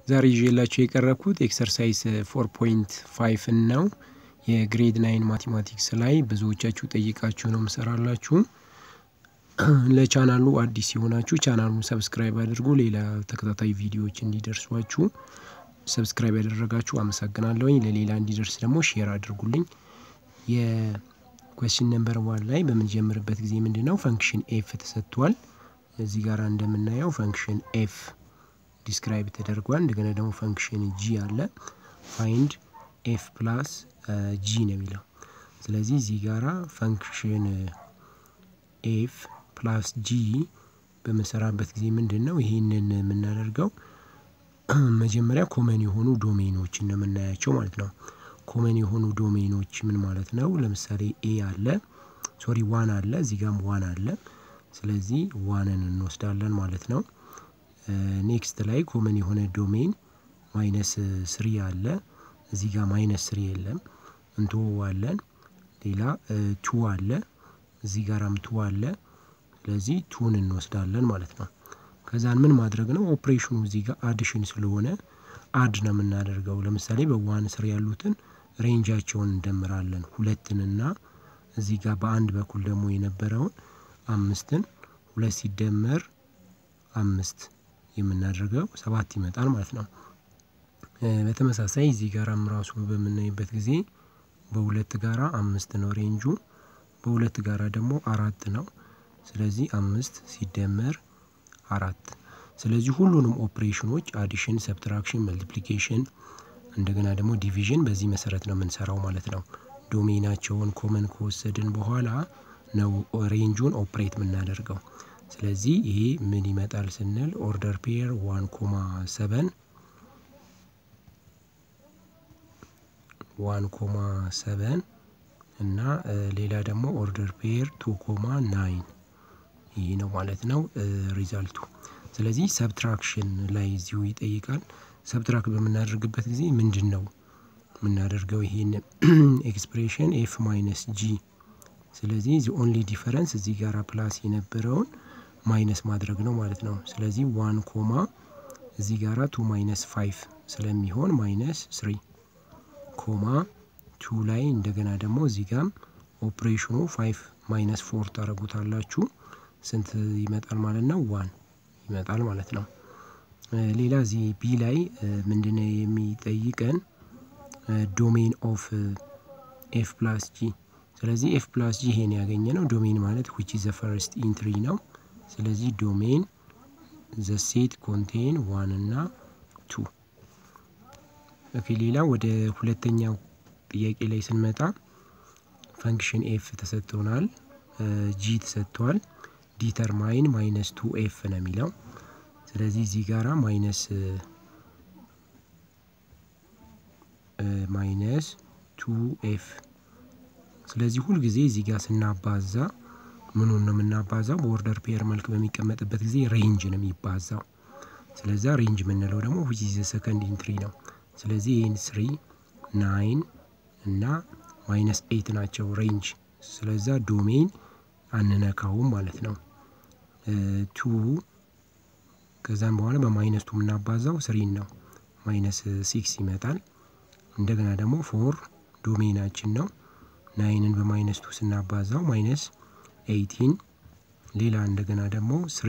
ዛሬ ይዤላችሁ የቀረብኩት ኤክሰርሳይዝ ፎር ፖይንት ፋይቭን ነው። የግሬድ ናይን ማቴማቲክስ ላይ ብዙዎቻችሁ ጠይቃችሁ ነው ምሰራላችሁ። ለቻናሉ አዲስ የሆናችሁ ቻናሉን ሰብስክራይብ አድርጉ። ሌላ ተከታታይ ቪዲዮዎች እንዲደርሷችሁ ሰብስክራይብ ያደረጋችሁ አመሰግናለሁኝ። ለሌላ እንዲደርስ ደግሞ ሼር አድርጉልኝ። የኮስችን ነምበር ዋን ላይ በምንጀምርበት ጊዜ ምንድን ነው ፈንክሽን ኤፍ ተሰጥቷል። እዚህ ጋር እንደምናየው ፈንክሽን ኤፍ ዲስክራይብ ተደርጓል። እንደገና ደግሞ ፈንክሽን ጂ አለ። ፋይንድ ኤፍ ፕላስ ጂ ነው የሚለው። ስለዚህ እዚህ ጋራ ፈንክሽን ኤፍ ፕላስ ጂ በምንሰራበት ጊዜ ምንድን ነው ይህንን የምናደርገው መጀመሪያ ኮመን የሆኑ ዶሜኖችን ነው የምናያቸው ማለት ነው። ኮመን የሆኑ ዶሜኖች ምን ማለት ነው? ለምሳሌ ኤ አለ፣ ሶሪ ዋን አለ፣ እዚህ ጋም ዋን አለ። ስለዚህ ዋንን እንወስዳለን ማለት ነው። ኔክስት ላይ ኮመን የሆነ ዶሜን ማይነስ ስሪ አለ። እዚህ ጋር ማይነስ ስሪ የለም እንተወዋለን። ሌላ ቱ አለ፣ እዚህ ጋራም ቱ አለ። ስለዚህ ቱን እንወስዳለን ማለት ነው። ከዛን ምን ማድረግ ነው ኦፕሬሽኑ እዚህ ጋር አዲሽን ስለሆነ አድ ነው የምናደርገው። ለምሳሌ በዋን ስር ያሉትን ሬንጃቸውን እንደምራለን ሁለትንና እዚህ ጋር በአንድ በኩል ደግሞ የነበረውን አምስትን ሁለት ሲደመር አምስት የምናደርገው ሰባት ይመጣል ማለት ነው። በተመሳሳይ እዚህ ጋራም ራሱ በምናይበት ጊዜ በሁለት ጋራ አምስት ነው ሬንጁ፣ በሁለት ጋራ ደግሞ አራት ነው። ስለዚህ አምስት ሲደመር አራት። ስለዚህ ሁሉንም ኦፕሬሽኖች አዲሽን፣ ሰብትራክሽን፣ መልቲፕሊኬሽን እንደገና ደግሞ ዲቪዥን በዚህ መሰረት ነው የምንሰራው ማለት ነው። ዶሜናቸውን ኮመን ከወሰድን በኋላ ነው ሬንጁን ኦፕሬት የምናደርገው። ስለዚህ ይሄ ምን ይመጣል ስንል ኦርደር ፔር ዋን ኮማ ሰቨን ዋን ኮማ ሰቨን እና ሌላ ደግሞ ኦርደር ፔር ቱ ኮማ ናይን ይህ ነው ማለት ነው ሪዛልቱ። ስለዚህ ሰብትራክሽን ላይ እዚሁ ይጠይቃል። ሰብትራክት በምናደርግበት ጊዜ ምንድን ነው የምናደርገው? ይህን ኤክስፕሬሽን ኤፍ ማይነስ ጂ ስለዚህ ዚ ኦንሊ ዲፈረንስ እዚህ ጋር ፕላስ የነበረውን ማይነስ ማድረግ ነው ማለት ነው። ስለዚህ ዋን ኮማ እዚህ ጋራ ቱ ማይነስ ፋይቭ ስለሚሆን ማይነስ ስሪ ኮማ ቱ ላይ እንደገና ደግሞ እዚህ ጋም ኦፕሬሽኑ ፋይቭ ማይነስ ፎር ታደረጉታላችሁ ስንት ይመጣል ማለት ነው? ዋን ይመጣል ማለት ነው። ሌላ እዚህ ቢ ላይ ምንድነው የሚጠይቀን ዶሜን ኦፍ ኤፍ ፕላስ ጂ ስለዚህ ኤፍ ፕላስ ጂ ይሄን ያገኘ ነው። ዶሜን ማለት ዊች ዘ ፈርስት ኢንትሪ ነው። ስለዚህ ዶሜን ዘ ሴት ኮንቴን ዋን እና ቱ። ኦኬ ሌላ ወደ ሁለተኛው ጥያቄ ላይ ስንመጣ ፈንክሽን ኤፍ ተሰጥቶናል፣ ጂ ተሰጥቷል። ዲተርማይን ማይነስ ቱ ኤፍ ነው የሚለው። ስለዚህ እዚህ ጋራ ማይነስ ማይነስ ቱ ኤፍ ስለዚህ ሁልጊዜ እዚህ ጋር ስናባዛ ምኑን ነው የምናባዛው? በኦርደር ፔር መልክ በሚቀመጥበት ጊዜ ሬንጅ ነው የሚባዛው። ስለዛ ሬንጅ የምንለው ደግሞ ዊች ኢዝ ሰከንድ ኢንትሪ ነው። ስለዚህ ይህን ስሪ ናይን እና ማይነስ ኤይት ናቸው ሬንጅ። ስለዛ ዶሜን አንነካውም ማለት ነው። ቱ ከዛም በኋላ በማይነስ ቱ የምናባዛው ስሪን ነው። ማይነስ ሲክስ ይመጣል። እንደገና ደግሞ ፎር ዶሜናችን ነው። ናይንን በማይነስ ቱ ስናባዛው ማይነስ ኤይቲን። ሌላ እንደገና ደግሞ ስሪ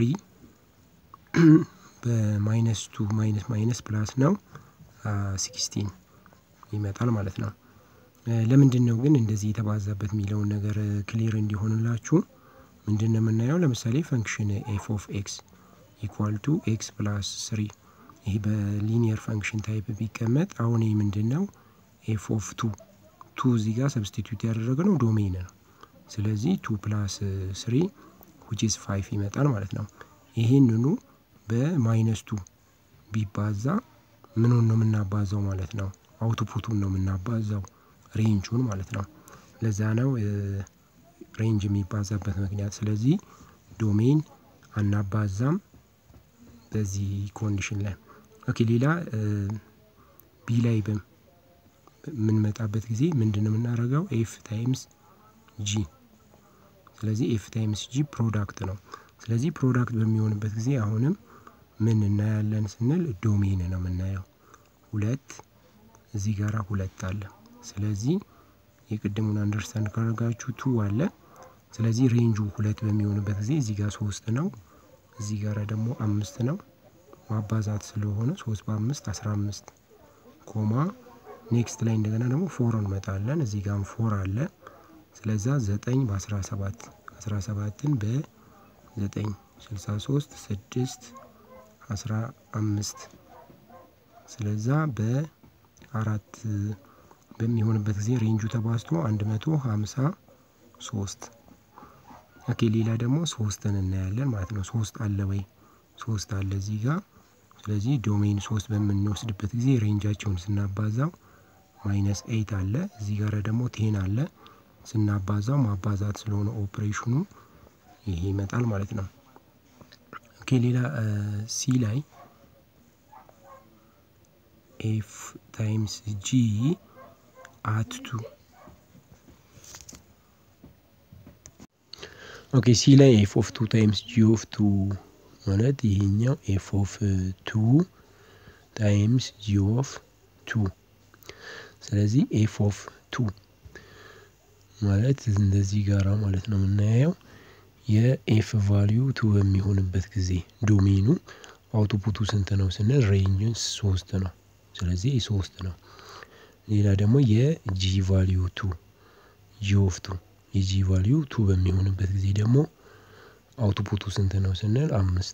በማይነስ ቱ ማይነስ ማይነስ ፕላስ ነው ሲክስቲን ይመጣል ማለት ነው። ለምንድን ነው ግን እንደዚህ የተባዛበት የሚለውን ነገር ክሊር እንዲሆንላችሁ ምንድን ነው የምናየው? ለምሳሌ ፈንክሽን ኤፍ ኦፍ ኤክስ ኢኳል ቱ ኤክስ ፕላስ ስሪ ይህ በሊኒየር ፈንክሽን ታይፕ ቢቀመጥ አሁን ይህ ምንድን ነው ኤፍ ኦፍ ቱ ቱ እዚህ ጋር ሰብስቲቱት ያደረግነው ዶሜን ነው። ስለዚህ ቱ ፕላስ ስሪ ዊች ኢዝ ፋይቭ ይመጣል ማለት ነው። ይህንኑ በማይነስ ቱ ቢባዛ ምኑን ነው የምናባዛው ማለት ነው? አውትፑቱን ነው የምናባዛው ሬንጁን ማለት ነው። ለዛ ነው ሬንጅ የሚባዛበት ምክንያት። ስለዚህ ዶሜን አናባዛም በዚህ ኮንዲሽን ላይ። ኦኬ ሌላ ቢ ላይ በምንመጣበት ጊዜ ምንድን ነው የምናደርገው? ኤፍ ታይምስ ጂ። ስለዚህ ኤፍ ታይምስ ጂ ፕሮዳክት ነው። ስለዚህ ፕሮዳክት በሚሆንበት ጊዜ አሁንም ምን እናያለን ስንል ዶሜን ነው የምናየው። ሁለት እዚህ ጋራ ሁለት አለ። ስለዚህ የቅድሙን አንደርስታንድ ካደረጋችሁ ቱ አለ። ስለዚህ ሬንጁ ሁለት በሚሆንበት ጊዜ እዚህ ጋር ሶስት ነው፣ እዚህ ጋራ ደግሞ አምስት ነው። ማባዛት ስለሆነ ሶስት በአምስት አስራ አምስት ኮማ ኔክስት ላይ እንደገና ደግሞ ፎር እንመጣለን። እዚህ ጋም ፎር አለ። ስለዛ ዘጠኝ በአስራ ሰባት አስራ ሰባትን በዘጠኝ ስልሳ ሶስት ስድስት አስራ አምስት ስለዛ በአራት በሚሆንበት ጊዜ ሬንጁ ተባዝቶ አንድ መቶ ሀምሳ ሶስት ኦኬ ሌላ ደግሞ ሶስትን እናያለን ማለት ነው። ሶስት አለ ወይ? ሶስት አለ እዚህ ጋር። ስለዚህ ዶሜን ሶስት በምንወስድበት ጊዜ ሬንጃቸውን ስናባዛው ማይነስ ኤይት አለ። እዚህ ጋር ደግሞ ቴን አለ። ስናባዛው ማባዛት ስለሆነ ኦፕሬሽኑ ይሄ ይመጣል ማለት ነው። ኦኬ ሌላ ሲ ላይ ኤፍ ታይምስ ጂ አት ቱ ኦኬ ሲ ላይ ኤፍ ኦፍ ቱ ታይምስ ጂ ኦፍ ቱ ማለት ይሄኛው ኤፍ ኦፍ ቱ ታይምስ ጂ ኦፍ ቱ ስለዚህ ኤፍ ኦፍ ቱ ማለት እንደዚህ ጋራ ማለት ነው የምናየው የኤፍ ቫሊዩ ቱ በሚሆንበት ጊዜ ዶሜኑ አውቶፑቱ ስንት ነው ስንል ሬንጅን ሶስት ነው። ስለዚህ ሶስት ነው። ሌላ ደግሞ የጂ ቫሊዩ ቱ ጂ ኦፍ ቱ የጂ ቫሊዩ ቱ በሚሆንበት ጊዜ ደግሞ አውቶፑቱ ስንት ነው ስንል አምስት።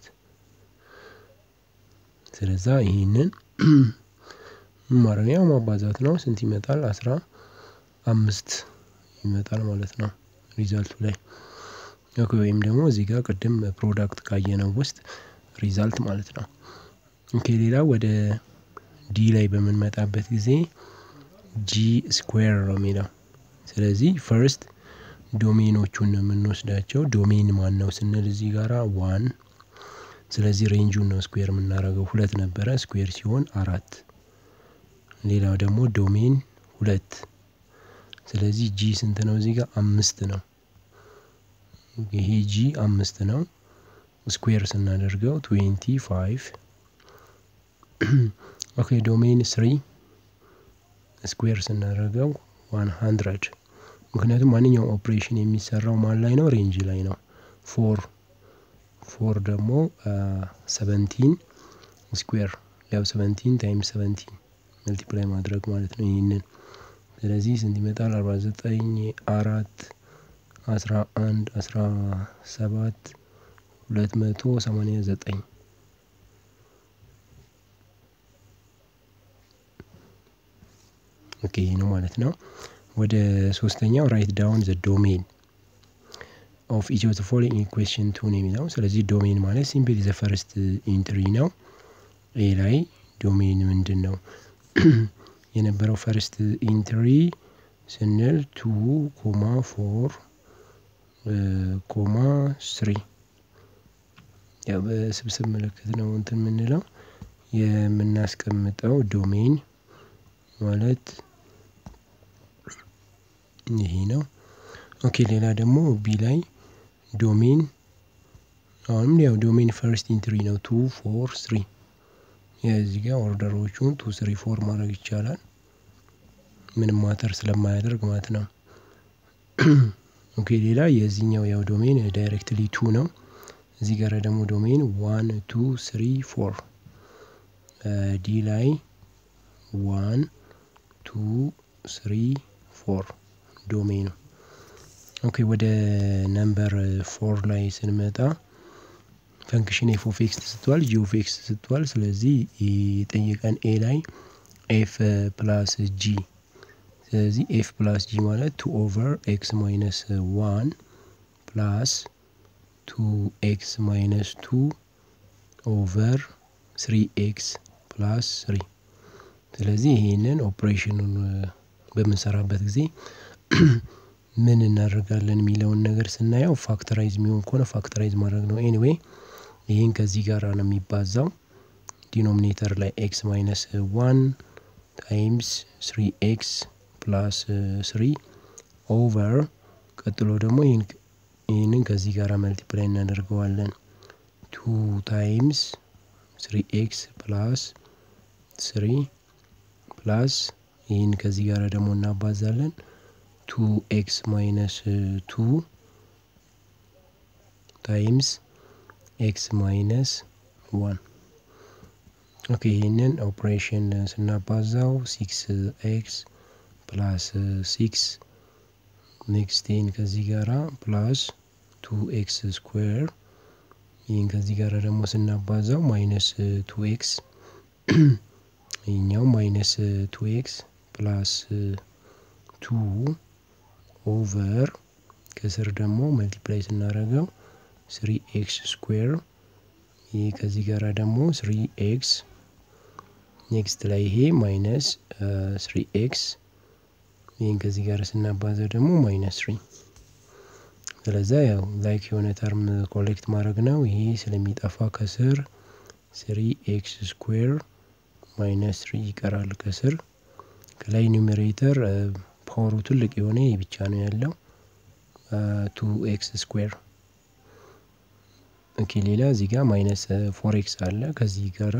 ስለዛ ይህንን ማረሚያው ማባዛት ነው። ስንት ይመጣል? አስራ አምስት ይመጣል ማለት ነው ሪዛልቱ ላይ ወይም ደግሞ እዚህ ጋር ቅድም ፕሮዳክት ካየነው ውስጥ ሪዛልት ማለት ነው። ኦኬ ሌላ ወደ ዲ ላይ በምንመጣበት ጊዜ ጂ ስኩዌር ነው የሚለው። ስለዚህ ፈርስት ዶሜኖቹን ነው የምንወስዳቸው። ዶሜን ማን ነው ስንል እዚህ ጋራ ዋን። ስለዚህ ሬንጁን ነው ስኩዌር የምናደርገው። ሁለት ነበረ ስኩዌር ሲሆን አራት። ሌላው ደግሞ ዶሜን ሁለት። ስለዚህ ጂ ስንት ነው እዚህ ጋር አምስት ነው። ይሄ ጂ አምስት ነው። ስኩዌር ስናደርገው ትዌንቲ ፋይቭ ኦኬ ዶሜን ስሪ ስኩዌር ስናደርገው ዋን ሀንድረድ ምክንያቱም ማንኛውም ኦፕሬሽን የሚሰራው ማን ላይ ነው? ሬንጅ ላይ ነው። ፎር ፎር ደግሞ ሰቨንቲን ስኩዌር ያው ሰቨንቲን ታይምስ ሰቨንቲን መልቲፕላይ ማድረግ ማለት ነው ይህንን። ስለዚህ ስንት ይመጣል? አርባ ዘጠኝ አራት አስራ አንድ አስራ ሰባት ሁለት መቶ ሰማኒያ ዘጠኝ ኦኬ ይህ ነው ማለት ነው። ወደ ሶስተኛው ራይት ዳውን ዘ ዶሜን ኦፍ ኢች ኦፍ ዘ ፎሎዊንግ ኢኩዌሽን ቱ ነው የሚለው። ስለዚህ ዶሜን ማለት ሲምፕሊ ዘ ፈርስት ኢንትሪ ነው። ኤ ላይ ዶሜን ምንድን ነው የነበረው? ፈርስት ኢንትሪ ስንል ቱ ኮማ ፎር ኮማ ስሪ ያው በስብስብ ምልክት ነው እንትን የምንለው የምናስቀምጠው ዶሜን ማለት ይሄ ነው። ኦኬ ሌላ ደግሞ ቢ ላይ ዶሜን አሁንም ያው ዶሜን ፈርስት ኢንትሪ ነው ቱ ፎር ስሪ የዚህ ጋር ኦርደሮቹን ቱ ስሪ ፎር ማድረግ ይቻላል ምንም ማተር ስለማያደርግ ማለት ነው። ኦኬ ሌላ የዚህኛው ያው ዶሜን ዳይሬክትሊ ቱ ነው። እዚህ ጋር ደግሞ ዶሜን ዋን ቱ ስሪ ፎር ዲ ላይ ዋን ቱ ስሪ ፎር ዶሜኑ። ኦኬ ወደ ነምበር ፎር ላይ ስንመጣ ፈንክሽን ኤፍ ኦፍ ኤክስ ተሰጥቷል፣ ጂ ኦፍ ኤክስ ተሰጥቷል። ስለዚህ የጠየቀን ኤ ላይ ኤፍ ፕላስ ጂ ስለዚህ ኤፍ ፕላስ ጂ ማለት ቱ ኦቨር ኤክስ ማይነስ ዋን ፕላስ ቱ ኤክስ ማይነስ ቱ ኦቨር ስሪ ኤክስ ፕላስ ስሪ። ስለዚህ ይሄንን ኦፕሬሽኑን በምንሰራበት ጊዜ ምን እናደርጋለን የሚለውን ነገር ስናየው ፋክተራይዝ የሚሆን ከሆነ ፋክተራይዝ ማድረግ ነው። ኤኒዌይ ይህን ከዚህ ጋር ነው የሚባዛው ዲኖሚኔተር ላይ ኤክስ ማይነስ ዋን ታይምስ ስሪ ኤክስ ፕላስ ስሪ ኦቨር ቀጥሎ ደግሞ ይህንን ከዚህ ጋር መልቲፕላይ እናደርገዋለን ቱ ታይምስ ስሪ ኤክስ ፕላስ ስሪ ፕላስ ይህን ከዚህ ጋር ደግሞ እናባዛለን ቱ ኤክስ ማይነስ ቱ ታይምስ ኤክስ ማይነስ ዋን ኦኬ ይህንን ኦፕሬሽን ስናባዛው ሲክስ ኤክስ ፕላስ ሲክስ ኔክስቴን ከዚህ ጋራ ፕላስ ቱ ኤክስ ስኩዌር ይህን ከዚህ ጋር ደግሞ ስናባዛው ማይነስ ቱ ኤክስ ይህኛው ማይነስ ቱ ኤክስ ፕላስ ቱ ኦቨር ከስር ደግሞ መልቲፕላይ ስናደርገው ስሪ ኤክስ ስኩዌር ይህ ከዚህ ጋር ደግሞ ስሪ ኤክስ ኔክስት ላይ ይሄ ማይነስ ስሪ ኤክስ ይህን ከዚህ ጋር ስናባዛው ደግሞ ማይነስ ስሪ ስለዛ ያው ላይክ የሆነ ተርም ኮሌክት ማድረግ ነው። ይሄ ስለሚጠፋ ከስር ስሪ ኤክስ ስኩዌር ማይነስ ስሪ ይቀራል ከስር ከላይ ኒውሜሬተር ፓወሩ ትልቅ የሆነ ይህ ብቻ ነው ያለው ቱ ኤክስ ስኩዌር ኦኬ ሌላ እዚህ ጋር ማይነስ ፎር ኤክስ አለ ከዚህ ጋራ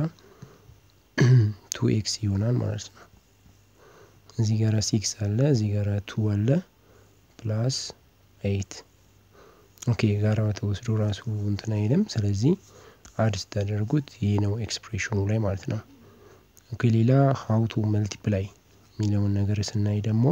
ቱ ኤክስ ይሆናል ማለት ነው። እዚህ ጋራ ሲክስ አለ እዚህ ጋራ ቱ አለ ፕላስ ኤይት ኦኬ ጋራ ተወስዶ ራሱ እንትን አይልም። ስለዚህ አድ ስታደርጉት ይህ ነው ኤክስፕሬሽኑ ላይ ማለት ነው። ኦኬ ሌላ ሀውቱ መልቲፕላይ የሚለውን ነገር ስናይ ደግሞ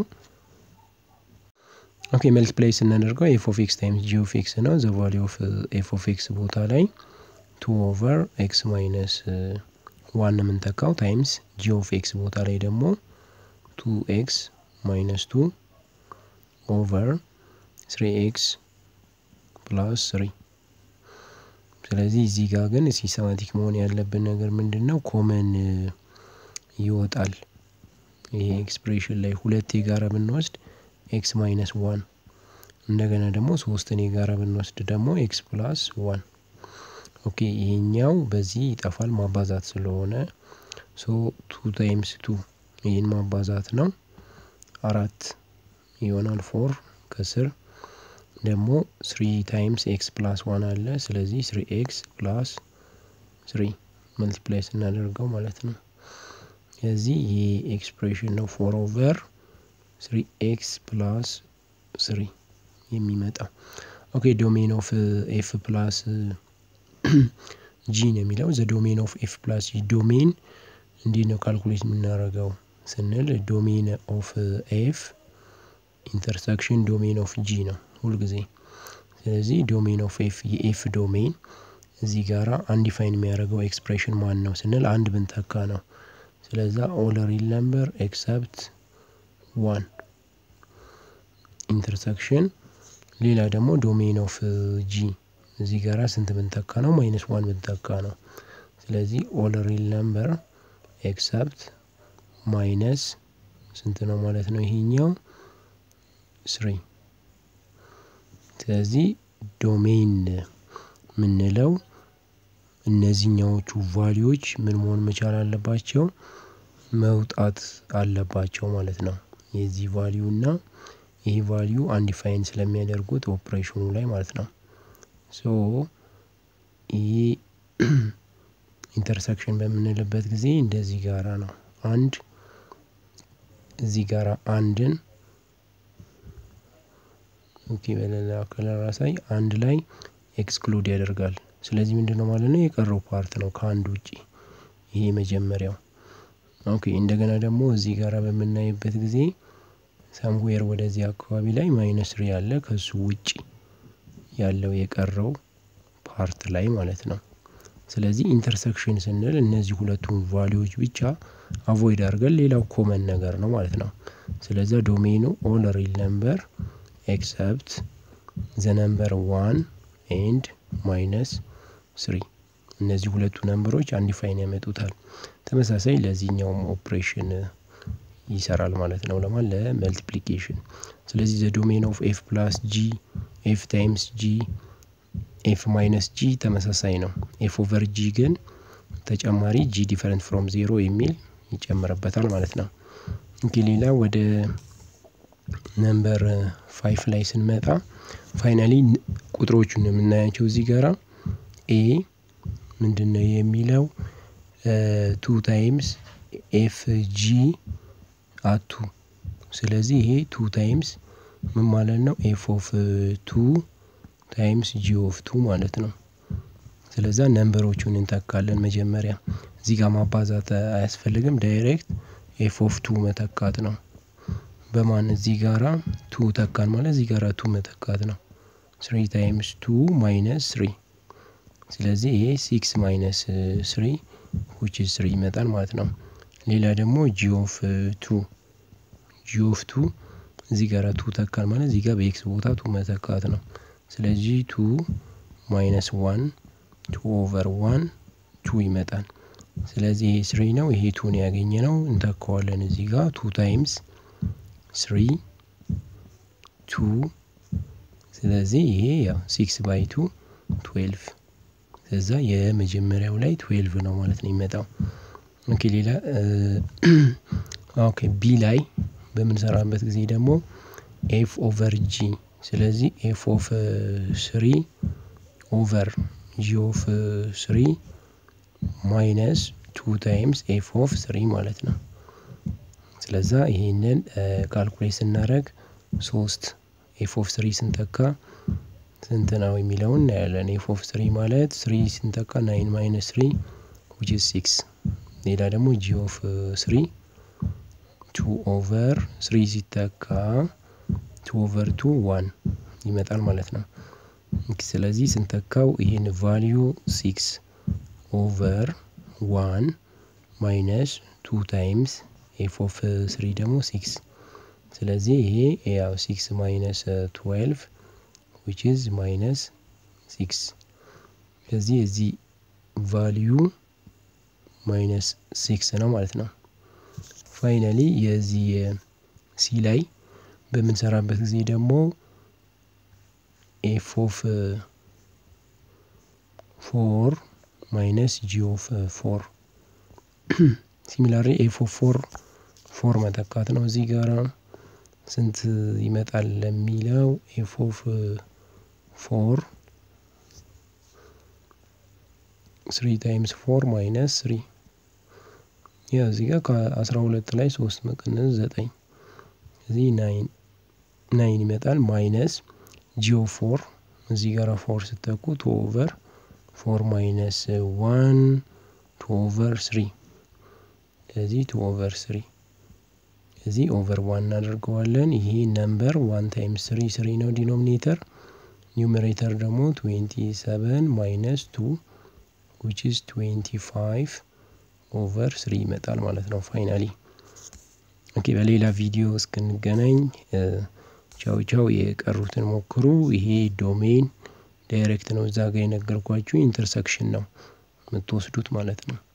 ኦኬ መልቲፕላይ ስናደርገው ኤፍ ኦፍ ኤክስ ታይምስ ጂ ኦፍ ኤክስ ነው። ዘ ቫሊ ኦፍ ኤፍ ኦፍ ኤክስ ቦታ ላይ ቱ ኦቨር ኤክስ ማይነስ ዋን የምንተካው ታይምስ ጂ ኦፍ ኤክስ ቦታ ላይ ደግሞ ቱ ኤክስ ማይነስ ቱ ኦቨር ስሪ ኤክስ ፕላስ ስሪ። ስለዚህ እዚህ ጋር ግን ሲስተማቲክ መሆን ያለብን ነገር ምንድን ነው? ኮመን ይወጣል። ይሄ ኤክስፕሬሽን ላይ ሁለት የጋራ ብንወስድ ኤክስ ማይነስ ዋን እንደገና ደግሞ ሶስትን የጋራ ብንወስድ ደግሞ ኤክስ ፕላስ ዋን። ኦኬ ይሄኛው በዚህ ይጠፋል ማባዛት ስለሆነ ሶ ቱ ታይምስ ቱ ይህን ማባዛት ነው አራት ይሆናል ፎር ከስር ደግሞ ስሪ ታይምስ ኤክስ ፕላስ ዋን አለ። ስለዚህ ስሪ ኤክስ ፕላስ ስሪ መልቲፕላይ ስናደርገው ማለት ነው። ስለዚህ ይህ ኤክስፕሬሽን ነው ፎር ኦቨር ስሪ ኤክስ ፕላስ ስሪ የሚመጣው። ኦኬ ዶሜን ኦፍ ኤፍ ፕላስ ጂ ነው የሚለው ዘ ዶሜን ኦፍ ኤፍ ፕላስ ጂ ዶሜን እንዲህ ነው ካልኩሌት የምናደርገው ስንል ዶሜን ኦፍ ኤፍ ኢንተርሰክሽን ዶሜን ኦፍ ጂ ነው ሁልጊዜ። ስለዚህ ዶሜን ኦፍ ኤፍ የኤፍ ዶሜን እዚህ ጋራ አንዲፋይን የሚያደርገው ኤክስፕሬሽን ማን ነው ስንል አንድ ብንተካ ነው። ስለዛ ኦል ሪል ነምበር ኤክሰፕት ዋን ኢንተርሰክሽን ሌላ ደግሞ ዶሜን ኦፍ ጂ እዚህ ጋራ ስንት ብንተካ ነው? ማይነስ ዋን ብንተካ ነው። ስለዚህ ኦል ሪል ነምበር ኤክሰፕት ማይነስ ስንት ነው ማለት ነው ይሄኛው ስሪ። ስለዚህ ዶሜን የምንለው እነዚህኛዎቹ ቫሊዎች ምን መሆን መቻል አለባቸው? መውጣት አለባቸው ማለት ነው። የዚህ ቫሊዩ እና ይህ ቫሊዩ አንዲፋይን ስለሚያደርጉት ኦፕሬሽኑ ላይ ማለት ነው። ሶ ይህ ኢንተርሰክሽን በምንልበት ጊዜ እንደዚህ ጋራ ነው። አንድ እዚህ ጋራ አንድን ኦኬ በሌላ ከለር አሳይ አንድ ላይ ኤክስክሉድ ያደርጋል። ስለዚህ ምንድን ነው ማለት ነው የቀረው ፓርት ነው ከአንድ ውጪ ይሄ መጀመሪያው። ኦኬ እንደገና ደግሞ እዚህ ጋራ በምናይበት ጊዜ ሳምዌር ወደዚህ አካባቢ ላይ ማይነስ ሪ ያለ ከሱ ውጪ ያለው የቀረው ፓርት ላይ ማለት ነው። ስለዚህ ኢንተርሰክሽን ስንል እነዚህ ሁለቱን ቫሊዎች ብቻ አቮይድ አድርገን ሌላው ኮመን ነገር ነው ማለት ነው። ስለዚህ ዶሜኑ ኦል ሪል ነምበር ኤክሰፕት ዘ ነምበር ዋን ኤንድ ማይነስ ስሪ እነዚህ ሁለቱ ነምበሮች አንዲፋይን ያመጡታል። ተመሳሳይ ለዚህኛውም ኦፕሬሽን ይሰራል ማለት ነው። ለማን ለመልቲፕሊኬሽን። ስለዚህ ዘ ዶሜን ኦፍ ኤፍ ፕላስ ጂ ኤፍ ታይምስ ጂ ኤፍ ማይነስ ጂ ተመሳሳይ ነው። ኤፍ ኦቨር ጂ ግን ተጨማሪ ጂ ዲፈረንት ፍሮም ዜሮ የሚል ይጨምርበታል ማለት ነው። እንግዲህ ሌላ ወደ ነምበር ፋይፍ ላይ ስንመጣ ፋይናሊ ቁጥሮቹን የምናያቸው እዚህ ጋራ ኤ ምንድን ነው የሚለው ቱ ታይምስ ኤፍ ጂ አቱ ስለዚህ ይሄ ቱ ታይምስ ምን ማለት ነው? ኤፍ ኦፍ ቱ ታይምስ ጂ ኦፍ ቱ ማለት ነው። ስለዛ ነንበሮቹን እንተካለን መጀመሪያ እዚህ ጋር ማባዛት አያስፈልግም። ዳይሬክት ኤፍ ኦፍ ቱ መተካት ነው። በማን እዚህ ጋራ ቱ ተካን ማለት እዚህ ጋራ ቱ መተካት ነው። ስሪ ታይምስ ቱ ማይነስ ስሪ ስለዚህ ይሄ ሲክስ ማይነስ ስሪ ዊች ኢዝ ስሪ ይመጣል ማለት ነው። ሌላ ደግሞ ጂ ኦፍ ቱ ጂ ኦፍ ቱ እዚህ ጋር ቱ ተካን ማለት እዚህ ጋር በኤክስ ቦታ ቱ መተካት ነው። ስለዚህ ቱ ማይነስ ዋን ቱ ኦቨር ዋን ቱ ይመጣል። ስለዚህ ይሄ ስሪ ነው፣ ይሄ ቱን ያገኘ ነው እንተካዋለን እዚህ ጋር ቱ ታይምስ ስሪ ቱ ስለዚህ ይሄ ያው ሲክስ ባይ ቱ ትዌልቭ ከዛ የመጀመሪያው ላይ ትዌልቭ ነው ማለት ነው የሚመጣው። ኦኬ ሌላ ኦኬ ቢ ላይ በምንሰራበት ጊዜ ደግሞ ኤፍ ኦቨር ጂ ስለዚህ ኤፍ ኦፍ ስሪ ኦቨር ጂ ኦፍ ስሪ ማይነስ ቱ ታይምስ ኤፍ ኦፍ ስሪ ማለት ነው። ስለዛ ይሄንን ካልኩሌት ስናደርግ ሶስት ኤፍ ኦፍ ስሪ ስንተካ ስንት ነው የሚለውን እናያለን። ኤፍ ኦፍ ስሪ ማለት ስሪ ስንተካ ናይን ማይነስ ስሪ ዊች ኢዝ ሲክስ። ሌላ ደግሞ ጂ ኦፍ ስሪ ቱ ኦቨር ስሪ ሲተካ ቱ ኦቨር ቱ ዋን ይመጣል ማለት ነው። ስለዚህ ስንተካው ይህን ቫሊዩ ሲክስ ኦቨር ዋን ማይነስ ቱ ታይምስ ኤፍ ኦፍ ስሪ ደግሞ ሲክስ ስለዚህ ይሄ ያው ሲክስ ማይነስ ትዌልቭ ዊች ኢዝ ማይነስ ሲክስ ስለዚህ የዚህ ቫሊዩ ማይነስ ሲክስ ነው ማለት ነው። ፋይናሊ የዚህ ሲ ላይ በምንሰራበት ጊዜ ደግሞ ኤፍ ኦፍ ፎር ማይነስ ጂ ኦፍ ፎር ሲሚላሪ ኤፍ ኦፍ ፎር ፎር መተካት ነው። እዚህ ጋራ ስንት ይመጣል ለሚለው ኤፍ ኦፍ ፎር ስሪ ታይምስ ፎር ማይነስ ስሪ ያው እዚህ ጋር ከአስራ ሁለት ላይ ሶስት መቀነስ ዘጠኝ እዚህ ናይን ናይን ይመጣል ማይነስ ጂኦ ፎር እዚህ ጋር ፎር ስተኩ ቱ ኦቨር ፎር ማይነስ ዋን ቱ ኦቨር ስሪ ስለዚህ ቱ ኦቨር ስሪ እዚህ ኦቨር ዋን እናደርገዋለን። ይሄ ነምበር ዋን ታይምስ ስሪ ስሪ ነው ዲኖሚኔተር። ኒውሜሬተር ደግሞ ትዌንቲ ሰቨን ማይነስ ቱ ዊች ኢዝ ትዌንቲ ፋይቭ ኦቨር ስሪ ይመጣል ማለት ነው ፋይናሊ። ኦኬ በሌላ ቪዲዮ እስክንገናኝ ቻው ቻው። የቀሩትን ሞክሩ። ይሄ ዶሜን ዳይሬክት ነው። እዛ ጋር የነገርኳችሁ ኢንተርሰክሽን ነው የምትወስዱት ማለት ነው።